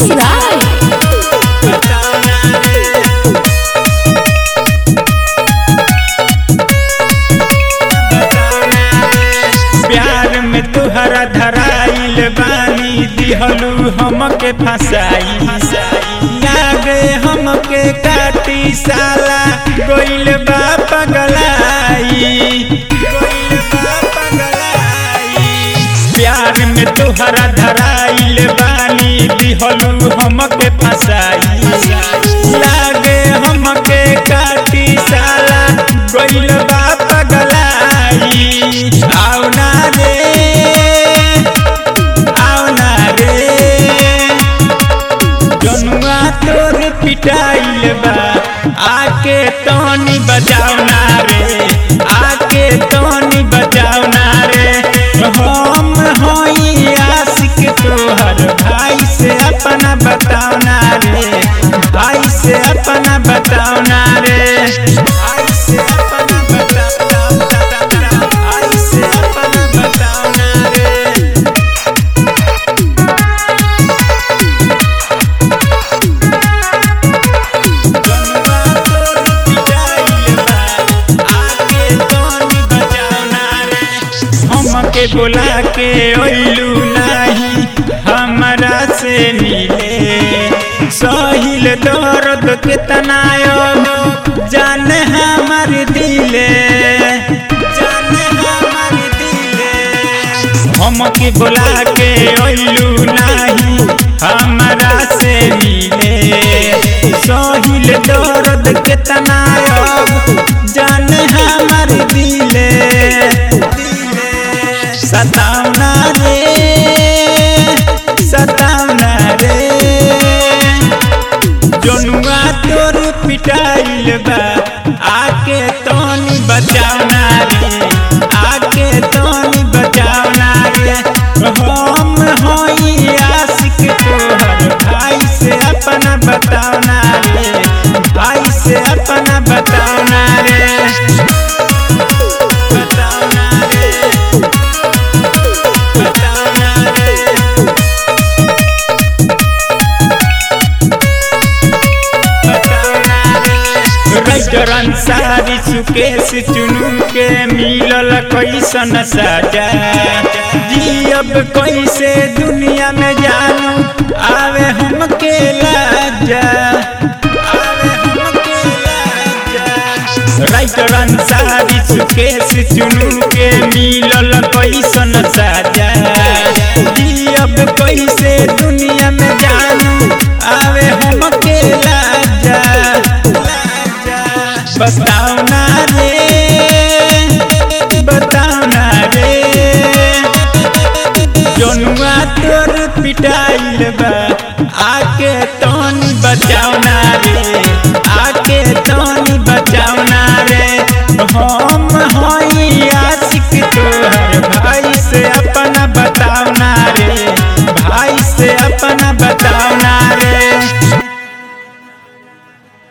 Mukesh Rai. प्यार में तुहरा धराइल बानी दिहलू हमके फसाई लागे हमके काटी साला गोइल बा पगलाई गोइल बा पगलाई प्यार में तुहरा धराइल बानी दिहलू हमके फसाई लागे हमके काटी साला गोइल बा पगलाई आओ ना रे आओ ना रे जनुआ तोर पिटाइल बा आके तोनी बजाओ ना रे आके तोनी बजाओ ना रे हम होई आशिक तोहर भाई से अपना बताओ ना रे भाई से अपना बताओ ना रे भाई से अपना बताओ भाई से अपना बताओ ना रे जनुआ तोर पिटाइल बा आके तोनी बजाओ ना रे हमके बुला के ओइलू नाही हमरा से मिले सहिल दर्द कितना अब जाने हमर दिले जाने हमर दिले हमके बुला के ओइलू नाही हमरा से मिले सहिल दर्द कितना अब जाने हमर दिले सतावना रे सतावना रे जनुआ तोर पिटाइल बा आके तोनी बचावना रे आके तोनी बचावना रे हम होई आशिक तोहर भाई से अपना बतावना रे भाई से अपना बतावना रे बतावना रे बतावना रे राइटर अंसारी सुकेश चुनू के मिलल कैसन साजा जी अब कैसे दुनिया में जानू आवे हमके लाजा आवे हमके लाजा राइटर अंसारी सुकेश चुनू के मिलल कैसन साजा जी अब कैसे दुनिया में जानू आवे हमके लाजा बताओ ना रे बताओ ना रे जनुआ तोर पिटाइल बा आके तोनी बचाओ ना रे आके तोनी बचाओ ना रे हम होई आशिक तोहर भाई से अपना बताओ ना रे भाई से अपना बताओ ना रे